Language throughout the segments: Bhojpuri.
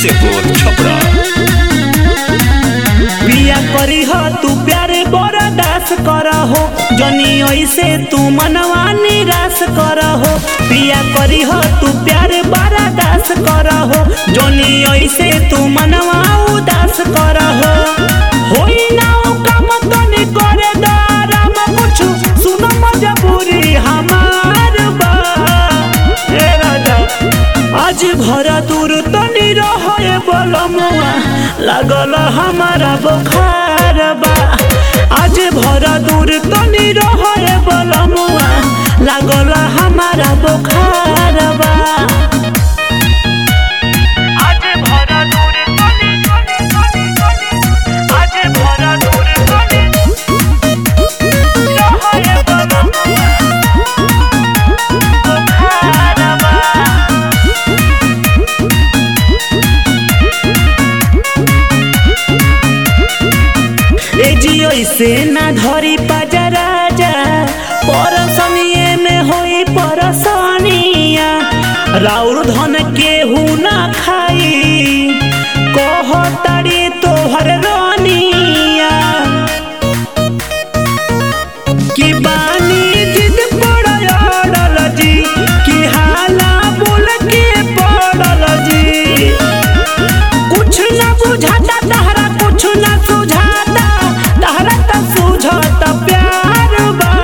ईसेपुर छपरा बिया करी हो तू प्यारे बड़ा दास कर हो जनी ऐसे तू मनवा निराश कर हो बिया करी हो तू प्यारे बड़ा दास कर हो जनी ऐसे तू मनवा उदास कर हो होई ना ओ काम तनी करे दाराम कुछ सुनो मजबूरी हमार बा ए राजा आज भरा दूर तनी रहे बलमुआ लागल हमारा बुखार बा आज भरा दूर तनी रहे बलमुआ लागल हमारा बुखार बा आज भरा दूर तनी तनी तनी तनी आज भरा दूर तनी रहे बलमुआ बुखार बा ए जियो से ना धरी पाजा राजा परसनिए में होई परसनिया राउर धन केहू ना खाई कहताड़ी तोहर रानिया कि बानी जिद पड़ल जी कि हाला बोल के पड़ल जी कुछ न बुझाता तहरा कुछ न सुझाता तहरा त सुझाता प्यार बा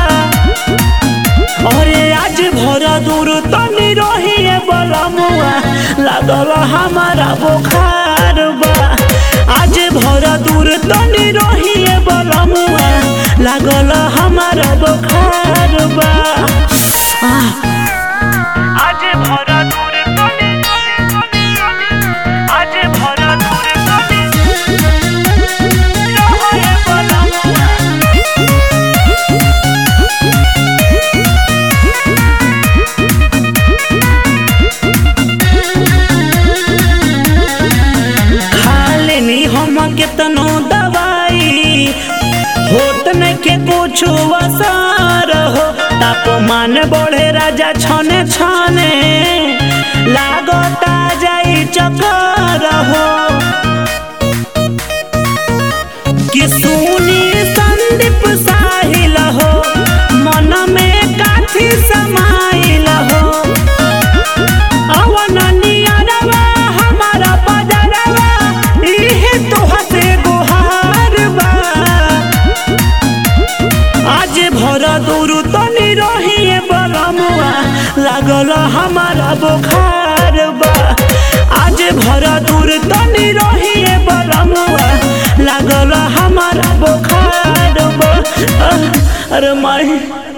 अरे आज भर दूर तनी रहिए बलमुआ लागल हमारा बुखार बा आज भर दूर तनी रहिए बलमुआ लागल हमारा बुखार बा आह आज भरा दूर तनी आज भरा दूर तनी रहे बलमुआ खा लेनी हम केतनो दवाई होत न के कुछ वसार हो तापमान बढ़े राजा छने छने लागता जाई चक्कर हो कि सुनी संदीप साहिल हो मन में काथी समाइल हो अवन नियरवा हमारा बदरवा इहे तोहा से गुहार बा आज भर दूर तनी रहिए बलमुआ लागल हमारा बुखार बा आज भर दूर तनी रहिए बलमुआ लागल हमारा बुखार बा अह, अरे माई